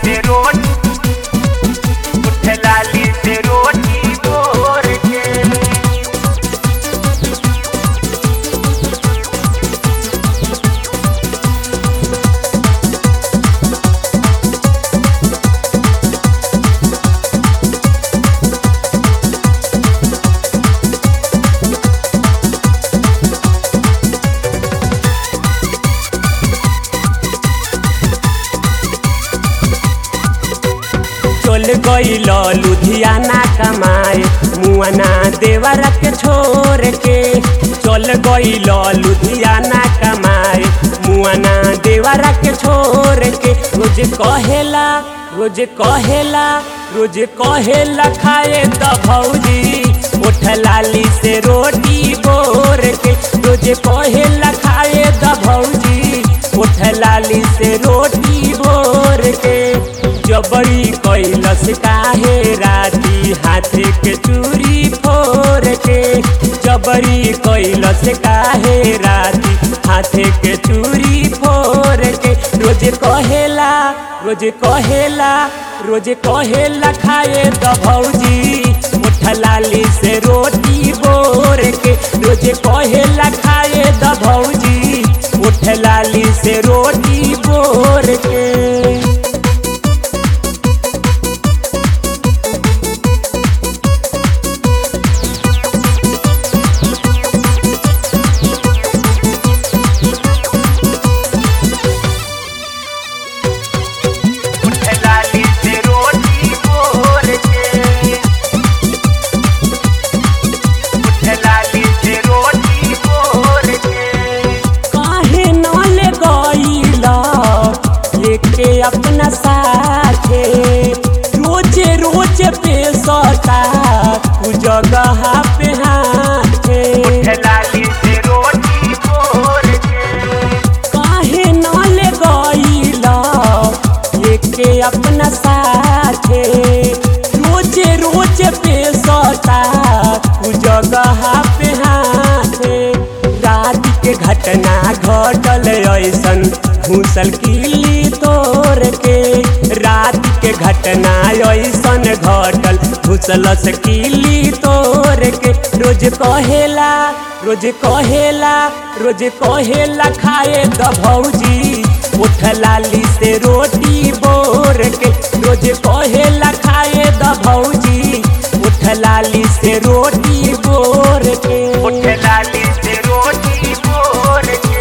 से रोटी उठ लाली से रोटी बोर के चल गईल लुधियाना कमाए मुआना देवरा के छोड़ के चल गईल लुधियाना कमाए मुआना देवरा के छोड़ के रोज कहेला रोज कहेला रोज कहेला खाए त भौजी उठ लाली से रोटी बोर के रोज कहेला खाए त भौजी उठ लाली से रोटी बोर के जबरी कैलस काहे राती हाथे के चूरी फोर के जबरी कैलस काहे राती हाथे के चूरी फोर के रोज कहेला रोज कहेला रोज कहेला खाए त भौजी उठ लाली से रोटी बोर के रोज कहेला खाए त भौजी उठ लाली से रोटी बोर के उठ लाली से रोटी बोर के उठ लाली से रोटी बोर के काहे न ले गईला लेके अपना साथे रोजे रोज पे सता तू जगह पे हाथे उठ लाली से रोटी बोर के काहे न ले गईला लेके अपना साथे रोजे रोज पे सता तू जगह पे हाथे रात के घटना घटल ऐसन घूसल किली तोड़ के रात के घटना ऐसन घटल घुसल से किली तोड़ के रोज कहेला रोज कहेला रोज कहेला खाए द भौजी उठ लाली से रोटी बोर के रोज कहेला खाए द भौजी उठ लाली से रोटी बोर के उठ लाली से रोटी बोर के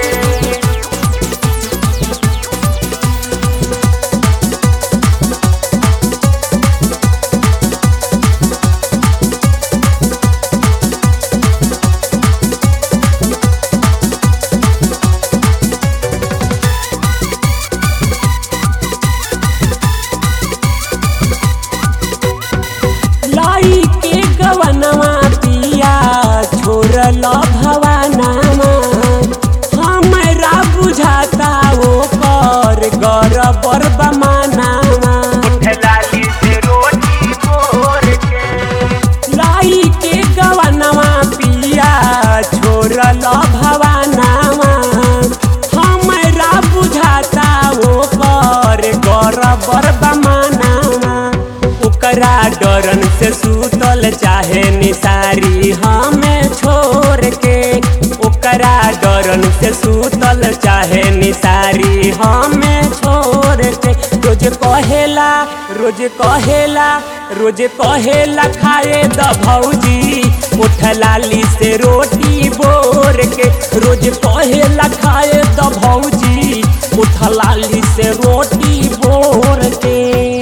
लाई के गवनवा पिया छोड़ल भवानामा हमरा बुझाता ओ कर गरबर बमानामा उठ लाली से रोटी बोर के लाई के गवनवा पिया छोड़ल भवानामा हमरा बुझाता ओ कर गरबर बमानामा ओकरा डरन से सूतल चाहे निसारी हमें छोड़ के ओकरा डरन से सूतल चाहे निसारी हमें छोड़ के रोज कहेला रोज कहेला रोज कहेला खाए द भौजी उठ लाली से रोटी बोर के रोज कहेला खाए द भौजी उठ लाली से रोटी बोर के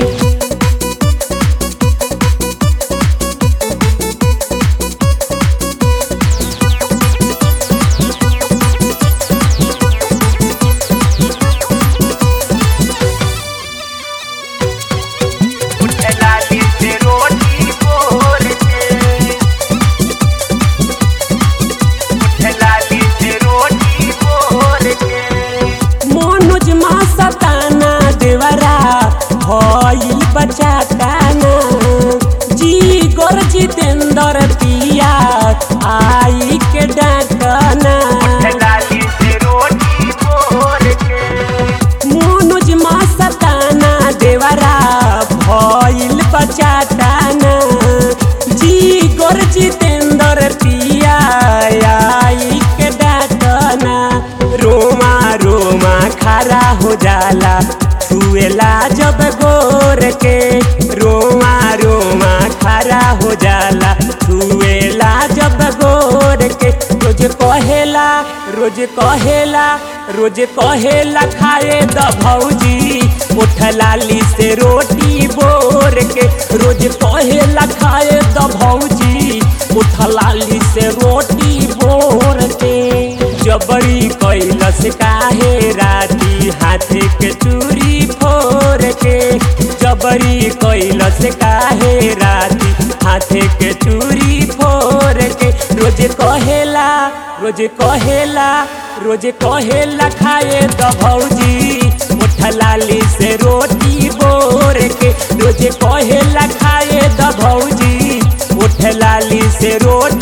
उठ लाली से रोटी बोर के उठ लाली से रोटी बोर के मनोज मा सताना देवरा भइल बचाताना जी गोर जितेंद्र पिया आई के डाकना उठ लाली से रोटी बोर के मनोज मा सताना देवरा जाला छुएला जब गोर के रोमा रोमा खड़ा हो जाला छुएला जब गोर के रोज कहेला रोज कहेला रोज कहेला खाए द भौजी उठ लाली से रोटी बोर के रोज कहेला खाए द भौजी उठ लाली से रोटी बोर के जबरी कैलस काहे राती हाथे के चूरी फोर के जबरी कैलस काहे राती हाथे के चूरी फोर के रोज कहेला रोज कहेला रोज कहेला खाए द भौजी उठ लाली से रोटी बोर के रोज कहेला खाए द भौजी उठ लाली से रोटी